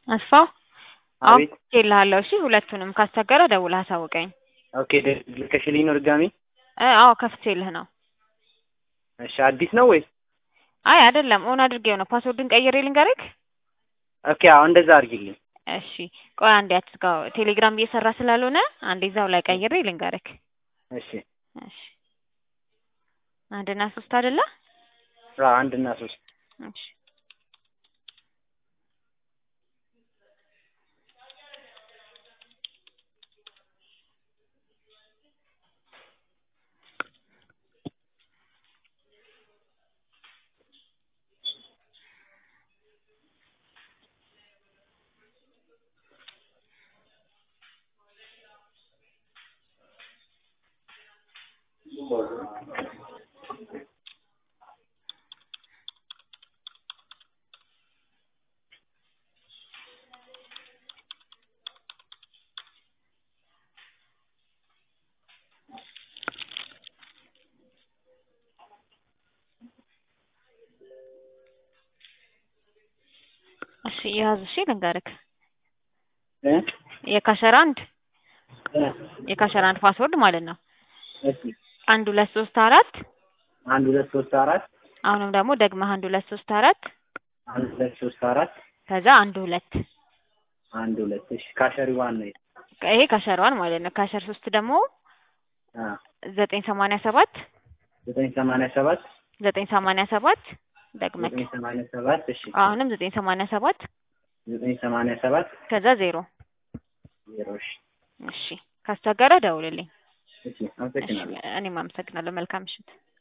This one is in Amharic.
አስፋው አቤት አውቄልሃለሁ። እሺ ሁለቱንም ካስቸገረ ደውለህ አሳውቀኝ። ኦኬ ደ- ልከሽልኝ ነው ድጋሚ? እ አዎ ከፍቼልህ ነው። እሺ አዲስ ነው ወይስ? አይ አይደለም ኦን አድርጌው ነው። ፓስወርድን ቀይሬ ልንገርክ? ኦኬ አዎ እንደዛ አድርጊልኝ። እሺ ቆይ አንዴ አትዝጋው። ቴሌግራም እየሰራ ስላልሆነ አንዴ እዛው ላይ ቀይሬ ልንገርክ። እሺ እሺ አንድና ሶስት አይደለ? አዎ አንድ እና ሶስት እሺ እሺ ያዝ። እሺ ልንገርክ እ የካሸር አንድ እ የካሸር አንድ ፓስወርድ ማለት ነው እሺ አንድ ሁለት ሶስት አራት አንድ ሁለት ሶስት አራት አሁንም ደግሞ ደግመህ አንድ ሁለት ሶስት አራት አንድ ሁለት ሶስት አራት ከዛ አንድ ሁለት አንድ ሁለት እሺ ካሸሪ ዋን ነው ይሄ ካሸር ዋን ማለት ነው። ካሸር ሶስት ደግሞ አ ዘጠኝ ሰማንያ ሰባት ዘጠኝ ሰማንያ ሰባት ዘጠኝ ሰማንያ ሰባት ደግመህ ዘጠኝ ሰማንያ ሰባት እሺ አሁንም ዘጠኝ ሰማንያ ሰባት ዘጠኝ ሰማንያ ሰባት ከዛ ዜሮ ዜሮ እሺ እሺ ካስቸገረ ደውልልኝ። እሺ እሺ አመሰግናለሁ። እኔም አመሰግናለሁ። መልካም ምሽት።